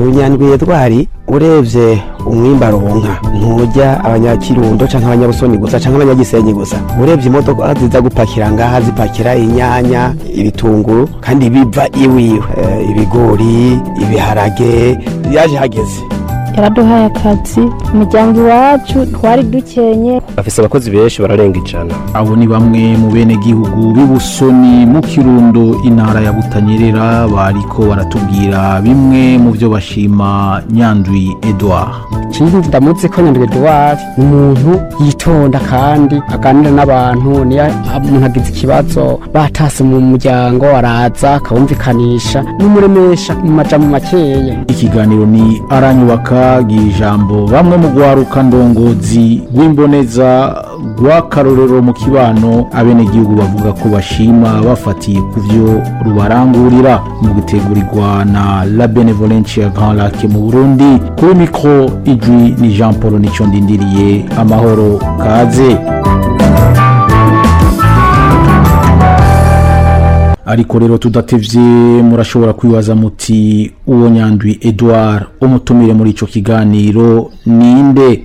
unyandwi edwari urebye umwimba aronka ntujya abanyakirundo cyangwa abanyabusoni gusa cyangwa abanyagisenyi gusa urebye imodoka ziza gupakira ngaha zipakira inyanya ibitunguru kandi biva iwiwe Eh, ibigori ibiharage yaje hageze yaraduhaye akazi umuryango iwacu twari dukenye bafise abakozi benshi bararenga ijana abo ni bamwe mu bene gihugu b'ibusoni mu kirundo intara ya butanyerera bariko baratubwira bimwe mu byo bashima nyandwi edouard ikindi ndamutse ko nyandwi eduwari ni umuntu yitonda kandi aganira n'abantu niyo umuntu agize ikibazo batase mu muryango araza akawumvikanisha n'umuremesha mu majambo makeya ikiganiro ni aranyubaka giha ijambo bamwe mu rwaruka ndongozi rw'imboneza rw'akarorero mu kibano abenegihugu bavuga ko bashima bafatiye ku byo rubarangurira mu gutegurirwa na la benevolencia grand lac mu burundi kuri mikoro ijwi ni jean paul nicyo ndindiriye amahoro kaze ariko rero tudatevye murashobora kwibaza muti uwo nyandwi edouard umutumire muri ico kiganiro ninde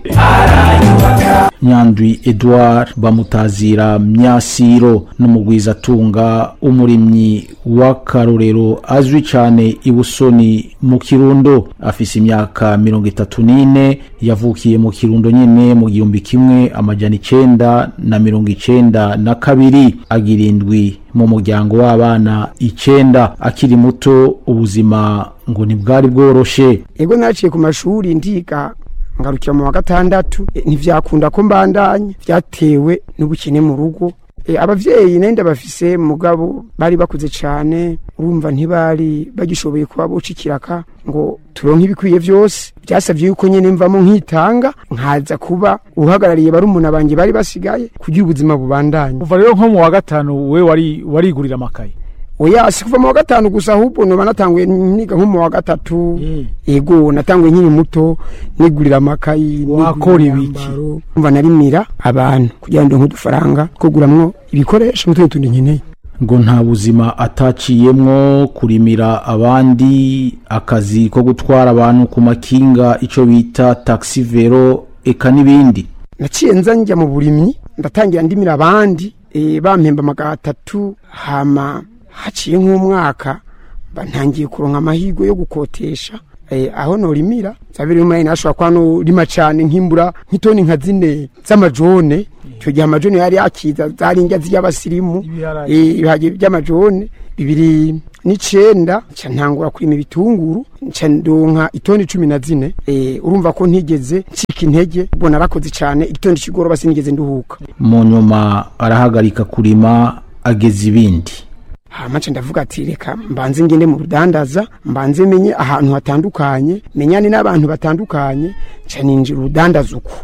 nyandwi edouard bamutazira myasiro n'umugwizatunga umurimyi w'akarorero azwi cane ibusoni mu kirundo afise imyaka mirongo itatu n'ine yavukiye mu kirundo nyene mu gihumbi kimwe amajana icenda na mirongo icenda na kabiri agira indwi mu muryango w'abana icenda akiri muto ubuzima ngo ntibwari bworoshe ego naciye ku mashuri ndiga ngarukira mu wa gatandatu e, ntivyakunda ko mbandanya vyatewe n'ubukene mu rugo e, abavyeyi nari ndabafise mugabo bari bakuze cane urumva ntibari bagishoboye kuba boca ikiraka ngo turonke ibikwiye vyose vyasavye yuko nyene mvamo nkitanga nkaza kuba uhagarariye barumuna banje bari basigaye kugira ubuzima bubandanye kuva rero nko mu wa gatanu we wari warigurira amakaye oya si kuva mu wa gatanu gusa ahubwo noba natanguye niga nko mu wa gatatu ego natanguye nkiri muto nigurira amakayi Wakora nigurira ibiki? imyambaro. umva narimira abantu kugira ngo ndonke udufaranga two kuguramwo ibikoresho n'utundi tundi nkeneye ngo nta buzima ataciyemwo kurimira abandi akazi ko gutwara abantu ku makinga ico bita taxi vero eka n'ibindi naciye nza njya mu burimyi ndatangira ndimira abandi e, bampemba magana atatu hama haciye nk'umwaka mba ntangiye kuronka amahirwe yo gukotesha e, aho norimira zabiri umwe nashobora kuba norima cane nkimbura nk'itoni nka zine z'amajone icyo gihe amajone yari yakiza zari indya z'abasirimu Ibiharage. e, ibiharage by'amajone bibiri n'icenda nca ntangura kurima ibitunguru nca ndonka itoni cumi na zine e, urumva ko ntigeze ncika intege ubwo narakoze cane igitondo c'igoroba sinigeze nduhuka mu nyuma arahagarika kurima ageza ibindi hama nca ndavuga ati reka mbanze ngende mu rudandaza mbanze menye ahantu hatandukanye menyane n'abantu batandukanye nca ninjira urudandaza uko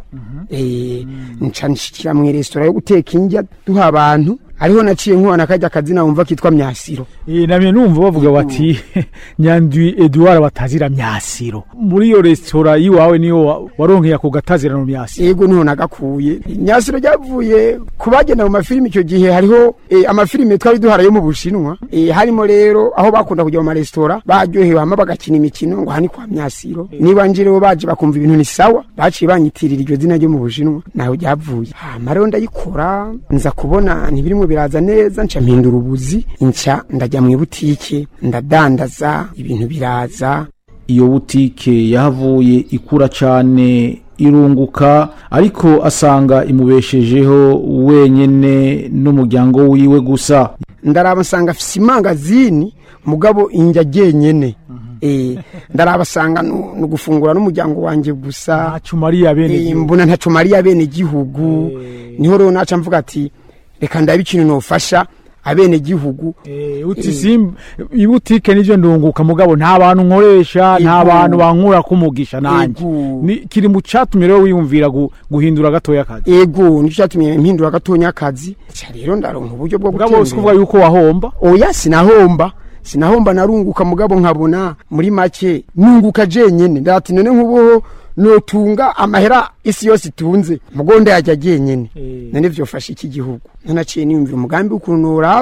Eh, nca nshikira mu resitora yo guteka indya duha abantu ariho naciye nkubona kajya akazina wumva kitwa myasiro Eh, namye numva bavuga bati nyandwi eduard batazira myasiro muri iyo resitora y'iwawe niyo wa- waronkeye ako gatazirano myasiro ego niho nagakuye nyasiro ryavuye ku bagenda mu mafilimi icyo gihe hariho eh, amafilimi twari duhara yo mu bushinwa eh, harimo rero aho bakunda kujya mu maresitora baryohewe hama bagakina imikino ngo hani kwa myasiro niba nje rero baje bakumva ibintu ni sawa baciye banyitirira iryo zina ryo mu bushinwa naho ryavuye hama rero ndayikora nza kubona ntibirimo biraza neza nca mpindura ubuzi nca ndajya mu ibutike ndadandaza ibintu biraza iyo butike yahavuye ikura cane irunguka ariko asanga imubeshejeho wenyene n'umuryango wiwe gusa ndaraba nsanga afise imangazini mugabo injya genyene eh ndaraba asanga nu nu gufungura n'umuryango wanje gusa ntacu mariya bene Eh, gihugu. mbona ntaco mariya bene gihugu niho rero naca mvuga ati reka ndabe ikintu nofasha abene gihugu Eh, uti simba ibutike nivyo ndunguka mugabo nta bantu nkoresha nta Ego. bantu bankura kumugisha nanje Ego. Ni- kiri mu catumye rero wiyumvira gu- guhindura gatoya akazi ego nico cyatumye mpindura gatonya akazi ca rero ndaronka uburyo bwo mugabo si kuvuga gutembera yuko wahomba oya sinahomba sinahomba narunguka mugabo nkabona muri make nunguka jenyene ndati none nk'ubu notunga amahera isi yose itunze mugonda yajya jenyene Eh. none vyofasha iki gihugu nanaciye niyumvira umugambi w'ukuntu noraba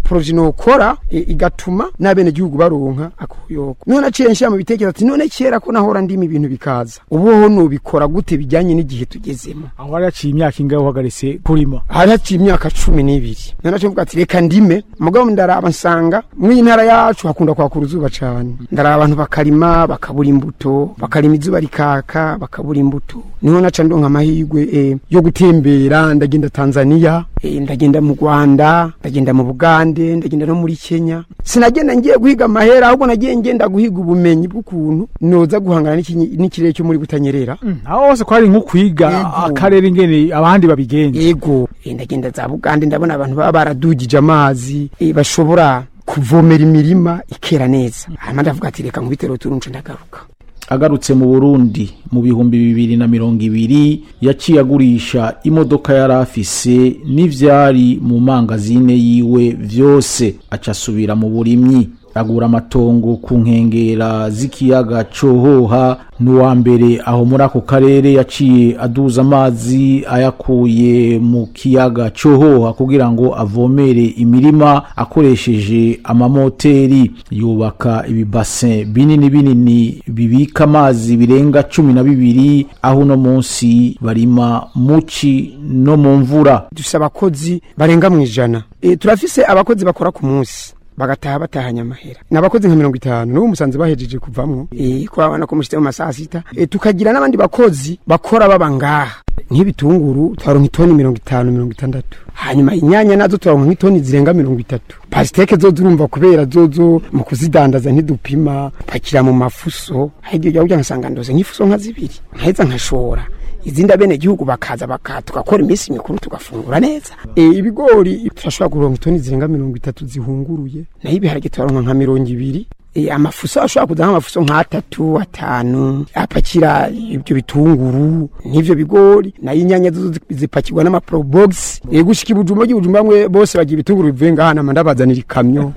poroje nokora e, igatuma n'abene gihugu baronka akoyoko none aciye nshira mu bitekerezo ati none kera ko nahora ndima ibintu bikaza ubu ho nubikora gute bijyanye n'igihe tugezemo aho hari haciye imyaka ingahe uhagaritse kurima hari haciye imyaka cumi n'ibiri none aciye mvuga ati reka ndime mugabo ndaraba nsanga mw'iyi ntara yacu hakunda kwakura izuba cane ndaraba abantu bakarima bakabura imbuto bakarima izuba rikaka bakabura imbuto niho naca ndonka amahirwe eh, yo gutembera ndagenda tanzania eh, ndagenda mu rwanda ndagenda mu bugande ndagenda no muri kenya sinagenda ngiye guhiga amahera ahubwo nagiye ngenda guhiga ubumenyi bw'ukuntu noza guhangana n'iki- n'ikirere cyo muri butanyerera aho hose ko hari nko kwiga Yego. akarere ingene abandi babigenza yego eh, ndagenda za bugande ndabona abantu baba baradugije amazi eh, bashobora kuvomera imirima ikera neza hanyuma ndavuga ati reka nkubitero turunce ndagaruka agarutse mu burundi mu bihumbi bibiri na mirongo ibiri yaciye agurisha imodoka yari afise n'ivyari mu mangazine yiwe vyose aca asubira mu burimyi agura amatongo ku nkengera z'ikiyaga cohoha n'uwa mbere aho muri ako karere yaciye aduza amazi ayakuye mu kiyaga cohoha kugira ngo avomere imirima akoresheje amamoteri yubaka ibibasin binini binini bibika amazi birenga cumi na bibiri aho uno munsi barima muci no mu mvura dufise abakozi barenga mu ijana e, turafise abakozi bakora ku munsi bagataha batahanye amahera ni abakozi nka mirongo itanu n'ubu musanze bahejeje kuvamwo e, ko babona ko mushitse mu masaha sita e, tukagira n'abandi bakozi bakora baba ngaha nk'ibitunguru twaronka itoni mirongo itanu mirongo itandatu hanyuma inyanya nazo twaronka nk'itoni zirenga mirongo itatu pasiteke zo zurumva kubera zozo mu kuzidandaza ntidupima pakira mu mafuso hagiye ujya kugira nkasanga ndoze nk'ifuso nka zibiri nkaheza nkashora izindi abene gihugu bakaza baka tugakora iminsi mikuru tugafungura neza e, ibigori turashobora kuronka itoni zirenga mirongo itatu zihunguruye naho ibiharage turaronka nka mirongo ibiri e, amafuso ashobora kuza nk'amafuso nk'atatu atanu apakira ibyo bitunguru n'ivyo bigori nayo inyanya zo zi- zipakirwa n'amaprobox e, gushika ibujumba ry'ibujumba bamwe bose bagira ibitunguru bivuye ngaha nama ndabazanira ikamyo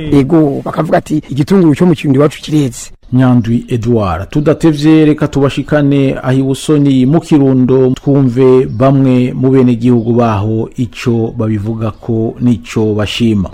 ego bakavuga ati igitunguru cyo mu kirundi iwacu kireze nyandwi edouard tudatevye reka tubashikane aho ibusoni mu kirundo twumve bamwe mu bene gihugu baho ico babivuga ko n'ico bashima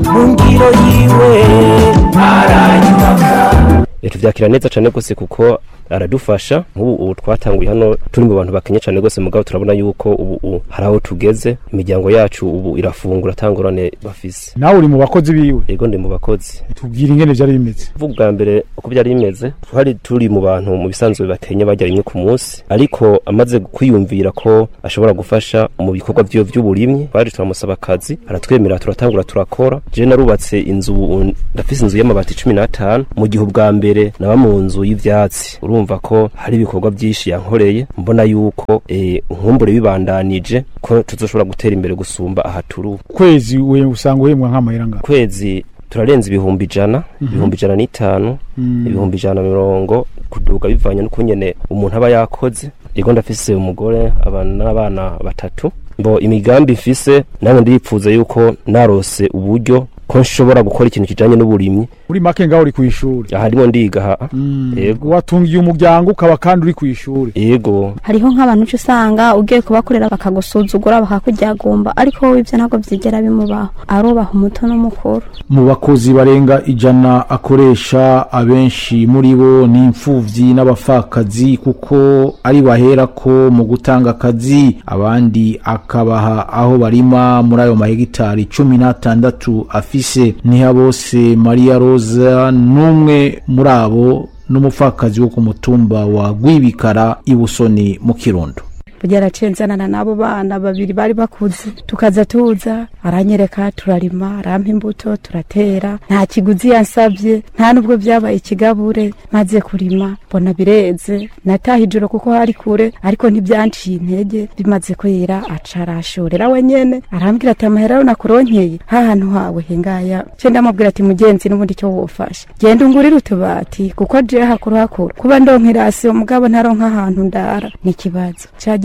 Eh, tuvyakira neza cane gose kuko aradufasha nk'ubu ubu twatanguye hano turi mu bantu bakenya cane gose mugabo turabona yuko ubu ubu hari aho tugeze imiryango yacu ubu irafungura atangorane bafise nawe uri mu bakozi biwe yego ndi mu bakozi tubwira ingene vyari bimeze kuvuga ubwa mbere uko byari bimeze twari turi mu bantu mu bisanzwe bakenya barya rimwe ku munsi ariko amaze kwiyumvira ko ashobora gufasha mu bikorwa vyiwe vy'uburimyi twari turamusaba akazi aratwemera turatangura turakora je narubatse inzu ubu ndafise inzu y'amabati cumi n'atanu mu gihe ubwa mbere naba mu nzu y'ivyatsi urumva ko hari ibikorwa vyinshi yankoreye mbona yuko eh, nkumbure bibandanije ko tuzoshobora gutera imbere gusumba aha turi ubu kwezi we usanga uhembwa nk'amahera ngaho kwezi turarenza ibihumbi ijana ibihumbi ijana n'itanu ibihumbi ijana na mirongo kuduga bivanye n'ukungene umuntu aba yakoze yego ndafise umugore abana n'abana batatu mbo imigambi mfise nange ndiyipfuza yuko narose uburyo ko nshobora gukora ikintu kijanye n'uburimyi muri make ngaho uri kw'ishuri aha ndimo ndiga haa yego watungiye umuryango ukaba kandi uri kw'ishuri yego hariho nk'abantu uca usanga ugiye kubakorera bakagusuzugura bakakuryagumba ariko wowe ibyo ntabwo byigera bimubaho arubaha umuto n'umukuru mu bakozi barenga ijana akoresha abenshi muri bo ni imfuvyi n'abapfakazi kuko ari bahera ko mu gutanga akazi abandi akabaha aho barima muri ayo mahegitari cumi n'atandatu afise niha bose maria rosa n'umwe muri abo n'umupfakazi wo ku mutumba wa gwibikara ibusoni mu kirundo kugera nzanana n'abo bana babiri bari bakuze tukaza tuza aranyereka turarima arampa imbuto turatera nta kiguzi yansabye nta nubwo byabaye ikigabure maze kurima mbona bireze nataha ijoro kuko hari kure ariko ntibyanciye intege bimaze kwera aca arashorera wenyene arambwira ati amahera yo nakuronkeye hahantu hawe hengaya ce ndamubwira ati mugenzi n'ubundi cyo wofasha genda ungurire utubati kuko je hakuru hakuru kuba ndonka irasi umugabo ntaronka ahantu ndara ni ikibazo cagiye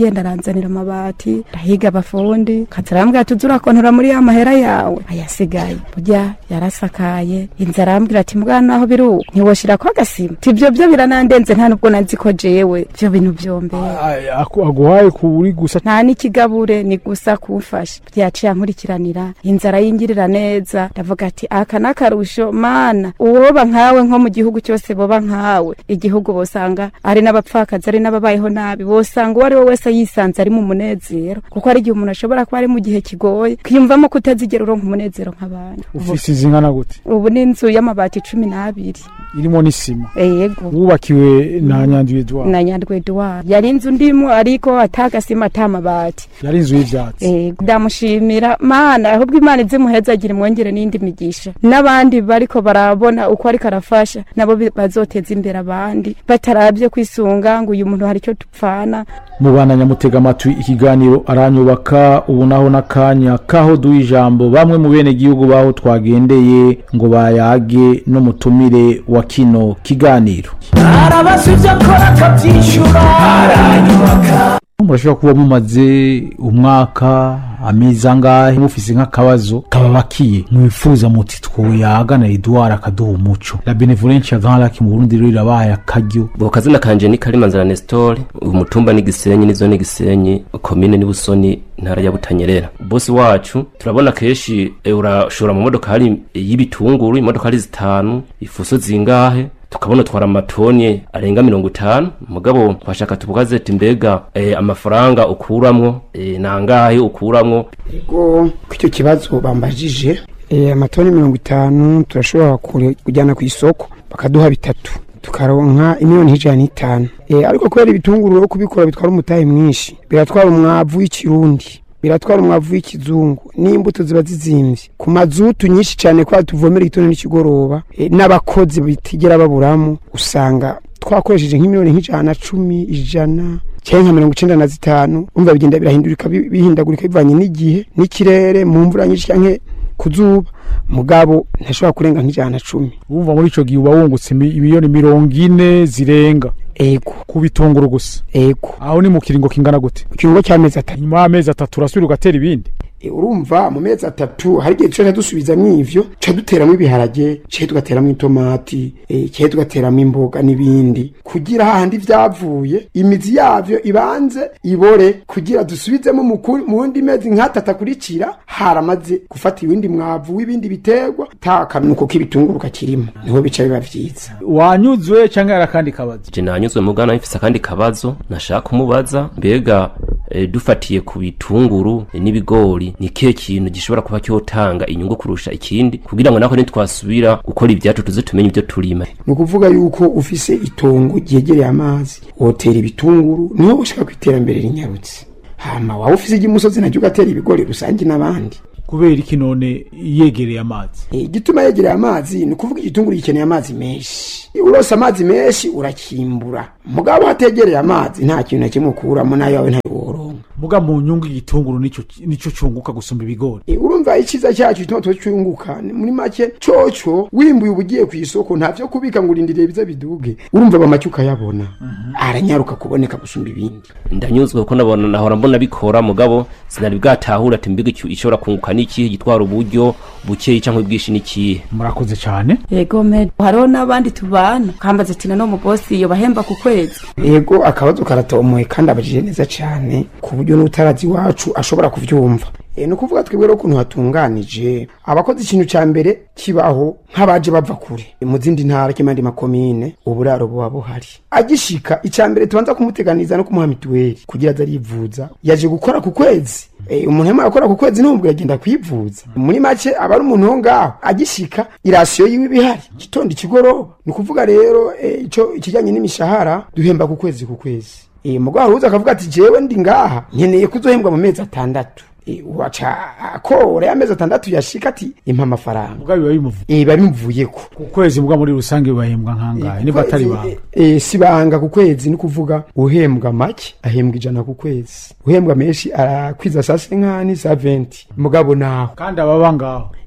agenda aranzanira amabati arahiga abafundi kaza arambwira tuzi urakontora muri ya mahera yawe ayasigaye burya yarasakaye inzu arambwira ati mbwana naho biri uko ntiwoshirako agasima ti ivyo vyo biranandenze nta nubwo nazi ko jewe ivyo bintu vyombeye Ay, aku- aguhaye kuri gusa nta n'ikigabure ni gusa kumfasha byaciye ankurikiranira inzara yingirira neza ndavuga ati aka n'akarusho mana uwoba nkawe nko mu gihugu cyose boba nkawe igihugu bosanga ari n'abapfakazi ari n'ababayeho nabi bosanga uwo ari we wese yisanze ari mu munezero kuko ari igihe umuntu ashobora kuba ari mu gihe kigoye kwiyumvamo kutazigera uronka umunezero nk'abandi Ubu- ufise izingana gute ubu ni inzu y'amabati cumi n'abiri irimo n'isima yego wubakiwe na nyanduye edouard na nyandwi eduard yari inzu ndimo ariko atagasima atamabati yari inzu y'ivyatsi Ego, ndamushimira mana ahubwo imana izimuhezagira imwongere n'indi migisha n'abandi bariko barabona uko ariko arafasha nabo bi- bazoteza imbere abandi batarabye kwisunga ngo uyu muntu hari icyo dupfana mubana nyamutega amatwi ikiganiro aranyubaka ubu naho n'akanya kaho duha ijambo bamwe mu bene gihugu baho twagendeye ngo bayage n'umutumire wa kino kiganiro arabaza ibyo akora akabyishyura aranyubaka murashobora kuba mumaze umwaka amezi angahe mufise nk'akabazo kababakiye mwifuza muti twoyaga na eduard akaduha umuco la benevolence ya grand lac mu burundi rero irabaye akaryo Bo kazina kanje ni Karimanzara Nestor, umutumba ni Gisenyi nizo ni Gisenyi, komine ni Busoni, ntara ya Butanyerera. Bosi wacu turabona keshi e, urashora mu modoka hari y'ibitunguru, imodoka hari zitanu, ifuso zingahe tukabona twara amatoni arenga mirongo itanu mugabo twashaka tubukaze ati mbega e, amafaranga ukuramwo e, nangahe ukuramwo Ego kw'icyo kibazo bambajije eh, amatoni mirongo itanu turashobora kure- kujyana ku isoko bakaduha bitatu tukaronka imiliyoni ijana n'itanu Eh, ariko kubera ibitunguru rero kubikora bitwara umutahe mwinshi biratwara umwavu w'ikirundi biratwara umwavu w'ikizungu n'imbuto ziba zizimvye ku mazutu nyinshi cyane kwa tuvomera igitondo n'ikigoroba eh, n'abakozi bitigera baburamo usanga twakoresheje nk'imiliyoni nk'ijana na cumi ijana cyangwa nka mirongo icenda na zitanu umva bigenda birahindurika bi- bihindagurika bivanye n'igihe n'ikirere mu mvura nyinshi canke ku zuba mugabo ntashobora kurenga nk'ijana na cumi wumva muri ico gihe uba wungutse mi- imiliyoni mirongo ine zirenga ego ku bitunguru gusa ego aho ni mu kiringo kingana gute ku kiringo cy'amezi atatu nyuma y'amezi atatu urasubira ugatera ibindi E, urumva mu mezi atatu hari igihe tuca dusubizamwo ivyo tuca duteramwo ibiharage cihe tugateramwo itomati e, cihe tugateramwo imboga n'ibindi kugira hahandi vyavuye imizi yavyo ibanze ibore kugira dusubizemo mu kuri- mu wundi mezi nk'atatu akurikira haramaze gufata ibindi mwavu w'ibindi biterwa ta kanuko k'ibitunguru kakirimo niho bica biba vyiza wanyuzwe cyangwa yari akandi kabazo je nanyuzwe mugana mfise akandi kabazo nashaka kumubaza mbega e, dufatiye ku bitunguru e, n'ibigori ni kihe kintu gishobora kuba cyotanga inyungu kurusha ikindi kugira ngo nako nitwasubira gukora ibyacu tuze tumenye ibyo turima ni ukuvuga yuko ufise itongo ryegereye amazi wotera ibitunguru niho ushaka ku iterambere rinyarutse hama waba ufise iry'umusozi naryo ugatera ibigori rusange n'abandi kubera iki none yegereye amazi Eh, igituma yegereye amazi ni ukuvuga igitunguru gikeneye amazi menshi urose amazi menshi urakimbura mugabo hategereye amazi nta kintu na kimwe ukuramo nayo yawe ntayo woronka muga mu nyungu igitunguru nico nico cunguka gusumba ibigori Eh, urumva icyiza cyacu gituma tuba cyunguka ni muri make coco wimbuye uba ugiye ku isoko nta vyo kubika ngo urindiriye bize biduge urumva bamake ukayabona aranyaruka kuboneka gusumba ibindi ndanyuzwe kuko nabona nahora mbona bikora mugabo sinari bwatahura ati mbega icyo ishobora kunguka n'ikihe gitwara uburyo bukeyi cyangwa ubwinshi n'ikihe murakoze cyane yego me hariho n'abandi tubana kambaza ati nano umubosi iyo bahemba ku kwezi yego akabazo karatomoye kandi abajije neza cyane ku buryo n'utarazi iwacu ashobora kubyumva e, ni ukuvuga twebwe rero ukuntu hatunganije abakoze ikintu cya mbere kibaho nk'abaje bava kure mu zindi ntara kimandi makomine uburaro buba buhari agishika icya mbere tubanza kumuteganiza no kumuha mituweli kugira aze arivuza yaje gukora ku kwezi e, umuntu yamara gukora ku kwezi n'ubwo yagenda kwivuza muri make aba ari umuntu wo ngaho agishika irasiyo yiwe ibihari gitondo ikigoroba ni ukuvuga rero e, ico ikijyanye n'imishahara duhemba ku kwezi ku kwezi e, mugabo uza akavuga ati jewe ndi ngaha nkeneye kuzohembwa mu mezi atandatu e, waca akora ya mezi atandatu yashika ati impa amafaranga muga biba bimuvuye e, biba bimuvuyeko ku kwezi muga muri rusange bibahembwa nkangahe niba atari banga e, si banga ku kwezi ni kuvuga uhembwa make ahembwa ijana ku kwezi uhembwa menshi arakwiza saa senkani saa venti mugabo naho kandi ababa ngaho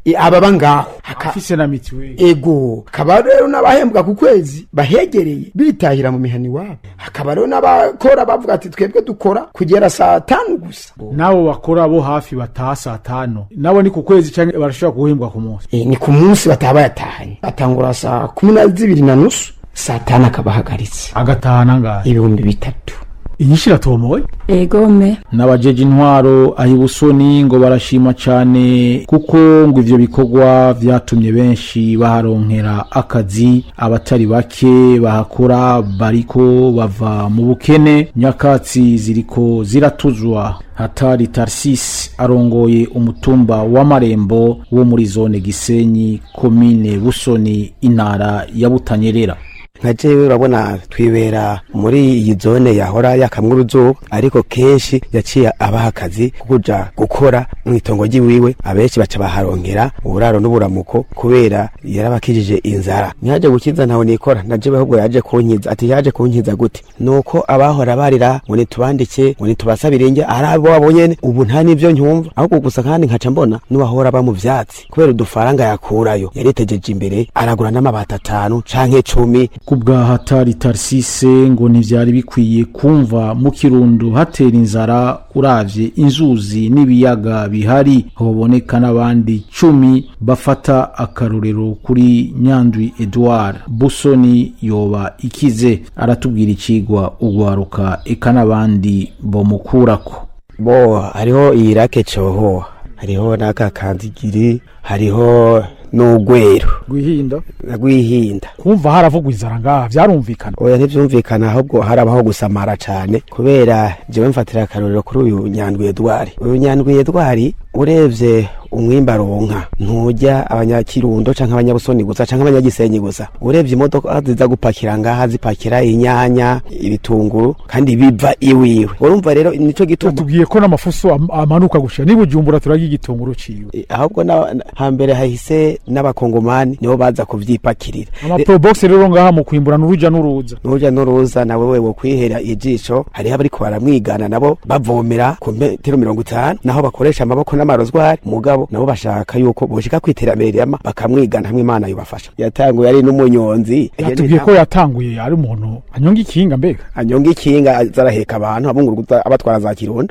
e, ababa ngaho Haka- afise na mituweli ego hakaba rero n'abahembwa ku kwezi bahegereye bitahira mu mihani iwabo hakaba rero n'abakora bavuga ati twebwe dukora kugera saa tanu gusa nabo bakora bo hafi bataha saa tanu nabo ni ku kwezi canke barashobora guhembwa ku munsi e, ni ku munsi bataba bayatahanye batangura saa kumi na zibiri na nusu saa tanu akaba ahagaritse agataha nangahe ibihumbi bitatu inyinshi iratomoye egome n'abajeje intwaro aho ibusoni ngo barashima cyane kuko ngo ivyo bikorwa vyatumye benshi baharonkera akazi abatari bake bahakora bariko bava mu bukene nyakatsi ziriko ziratuzwa hatari tarsis arongoye umutumba w'amarembo wo muri zone gisenyi komine busoni intara ya butanyerera nka jewe urabona twibera muri iyi zone yahora yakamwa uruzuba ariko kenshi yaciye abaha akazi ko kuja gukora mu itongo ry'iwiwe abenshi baca baharongera uburaro n'uburamuko kubera yarabakijije inzara ntiyaje gukiza ntawe nikora na jewe ahubwo yaje kunkiza ati yaje kunkiza gute nuko abahora barira ngo nitubandike ngo nitubasabire inge ari abo wabo nyene ubu nta n'ivyo ncyumva ahubwo gusa kandi nkaca mbona n'uwahora aba mu vyatsi kubera udufaranga yakurayo yaritegeje imbere aragura n'amabati atanu canke cumi ku bwa hatari tarisise ngo ntibyari bikwiye kumva mu kirundo hatera inzara uravye inzuzi n'ibiyaga bihari hoboneka n'abandi cumi bafata akarorero kuri nyandwi edouard busoni yoba ikize aratubwira icigwa ugwaruka eka n'abandi bomukurako bo hariho iyi rake cohoha hariho n'akakanzigiri hariho n'ugwero rwihinda rwihinda kumva haravugwa inzara ngaha vyarumvikana oya ntivyumvikana ahubwo harabaho gusamara cane kubera jewe mfatira akarorero kuri uyu nyandwi edwari uyu nyandwi edwari urevye umwimba aronka nturya abanyakirundo canke abanyabusoni gusa canke abanyagisenyi gusa urevye imodoka ziza gupakira ngaha zipakira inyanya ibitunguru kandi biva iwiwe urumva rero nico gituma tubwiye ko n'amafuso am- amanuka gushira niba ujumbura turarya igitunguru ciwe Eh, ahubwo na- na- hambere hahise n'abakongomani nibo baza kuvyipakirira amaprobox rero ngaha mu kwimbura n'uruja n'uruza nuja n'uruza nawe wewe kwihera ijisho hariho abariko baramwigana nabo bavomera ku metero mirongo itanu naho bakoresha amaboko n'amarozwari mugabo nabo bashaka yuko boshika kwiterambere rirama bakamwigana hamwe imana yobafasha yatanguye ari n'umunyonzi yatubwiye ko yatanguye ari umuntu anyonga ikinga mbega anyonga ikinga azaraheka abantu abunguruza abatwara za kirundo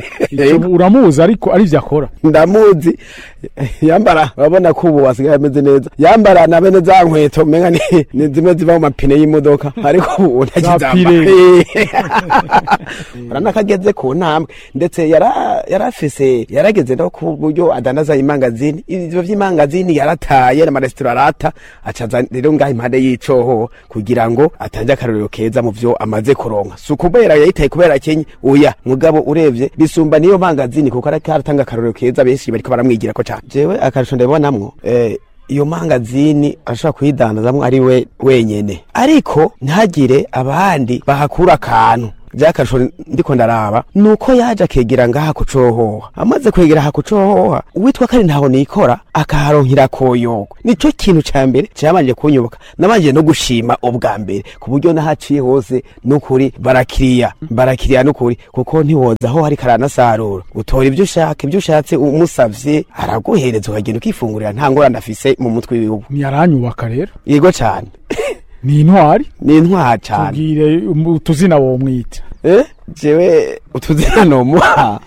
Ico uramuzi ariko ari vyo akora ndamuzi yambara urabona ko ubu wasigaye ameze neza yambara na bene za nkweto menga ni, ni zimwe ziva mu mapine y'imodoka ariko ubu ntakizambara urabona ko ageze ku ntambwe ndetse yara- yarafise yarageze no ku buryo adandaza imangazini ivyo vy'imangazini yarataye n'amaresitora arata acaza rero ngaho impande y'icoho kugira ngo atange akarorero keza mu vyo amaze kuronka si ukubera yayitaye kubera kenye oya mugabo urevye bisumba niyo mangazini kuko ariko aratanga akarorero keza benshi bariko baramwigirako cane jewe akarusho ndabibonamwo eh, iyo mangazini ashobora kuyidandazamwo ari we wenyene ariko ntagire abandi bahakura akantu vyakarusho ndiko ndaraba nuko yaje akegera ngaha kucohoha amaze kwegera aha kucohoha uwitwa kari ntaho nikora akaharonkera koyogo nico kintu ca mbere camanje kunyubuka nabanje no gushima ubwa mbere ku buryo nahaciye hose nukuri barakiriya barakiriya nukuri kuko ntiwoza aho hari karanasarura utora ivyo ushaka ivyo ushatse umusavye araguhereza ukagenda ukifungurira nta ngorane afise mu mutwe wiwe ntiyaranyubaka rero yego cane ni intwari ni intwara cane tubwire um, utuzina womwita eh jewe utuzina nomuha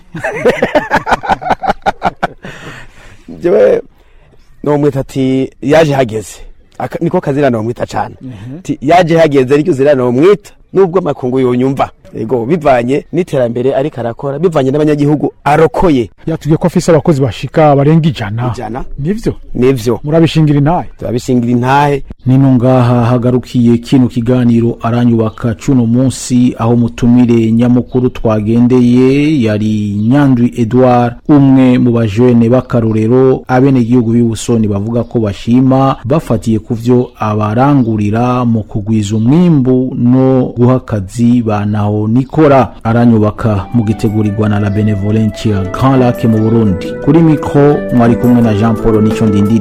jewe nomwita ati yaje hageze Aka- niko kazina nomwita cane ti yaje hageze ryo zina nomwita nubwo makungu yonyumva ego bivanye n'iterambere ariko arakora bivanye n'abanyagihugu arokoye yatubwiye ko afise abakozi bashika barenga ijana ijana nivyo nivyo murabishingira intahe turabishingira intahe nino ngaha hagarukiye kino kiganiro aranyubaka cuno munsi aho mutumire nyamukuru twagendeye yari nyandwi edouard umwe mu bajene b'akarorero abenegihugu b'ibusoni bavuga ko bashima bafatiye ku vyo abarangurira mu kugwiza umwimbu no guha akazi banaho nikora aranyubaka mu gitegurirwa na la benevolencia grand lac mu burundi kuri mikro mwari kumwe na jean paul nico ndindiri